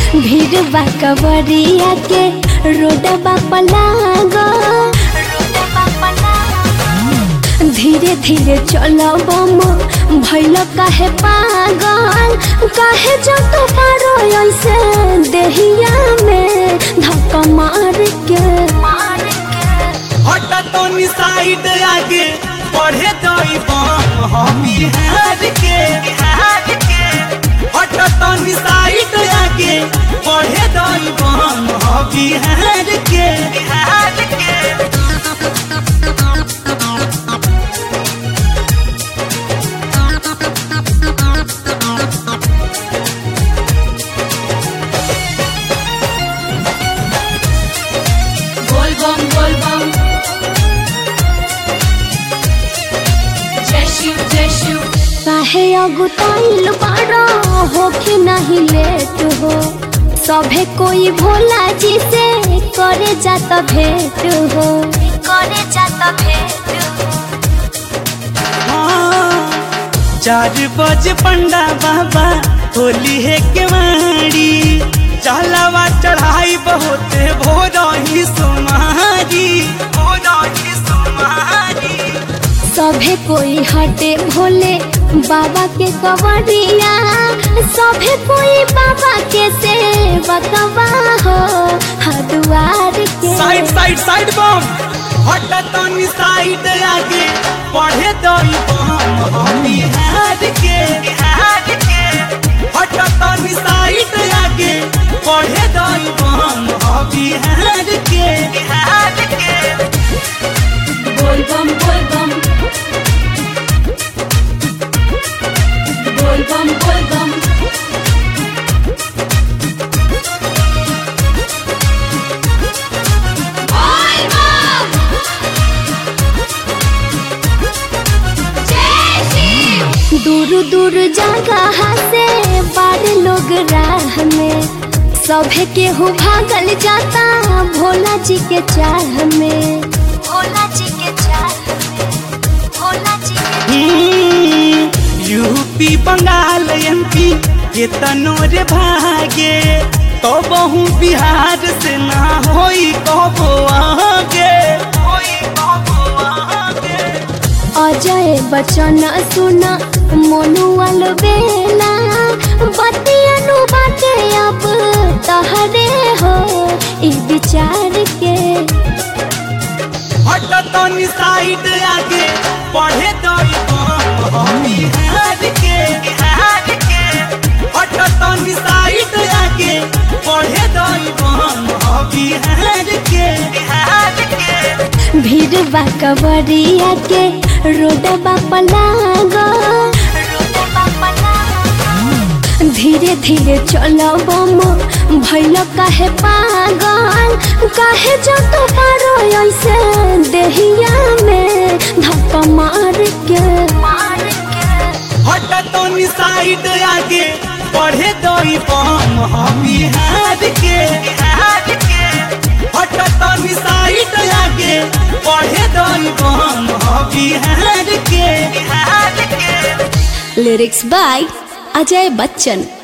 भीड़ बा कवरिया के रोडबा पलागो धीरे धीरे चलो बम भैल काहे पागल काहे जत पारो ऐसे देहिया में धक्का मार के हट तनी साइड आगे बढ़े दई बम हम बिहार के हट तनी साइड आगे बढ़े दई बम हम बिहार के बिहार के बोल बम बोल बम जय शिव जय शिव काहे अगुताइल बारो हो कि नहीं लेट हो सभे कोई भोला जी से करे जात भेंट हो करे जात भेंट हाँ, चार बजे पंडा बाबा होली है केवाड़ी चलावा चढ़ाई बहुत भोर ही सुमारी भोर ही सुमारी सभे कोई हटे भोले बाबा के कवरिया सभे कोई बाबा के सेवकवा हो हदुआर के साइड साइड साइड बम हट तनी साइड आगे पढ़े दई बम हम बिहार के बिहार के हट तनी साइड आगे पढ़े दई बम हम बिहार के बिहार के बोल बम बोल बम बोल बम बोल बम बोल बम जय शिव दूर दूर जगह से बार लोग राह में सभे के हो भागल जाता भोला जी के चाह में भोला जी के चाह में भोला जी के हम्म, यूपी बंगाल एमपी के तनोर भागे तो बहु बिहार से ना होई कबो आगे होई कबो आगे अजय बचन सुन मनुअल बेला बतियनु बाटे अब तहरे हो ई विचार के हट तनी साइड आगे पढ़े दई बम हम बिहार के बिहार के हट तनी साइड आगे पढ़े दई बम हम बिहार के बिहार के भीड़ बा कवरिया के रोडबा पलागो धीरे धीरे चलो बम भैल काहे पागल काहे जत पारो ऐसे देहिया में धक्का मार के मार के हट तनी साइड आगे पढ़े दई बम हम बिहार के बिहार के हट तनी साइड आगे पढ़े दई बम हम बिहार के बिहार के लिरिक्स बाय अजय बच्चन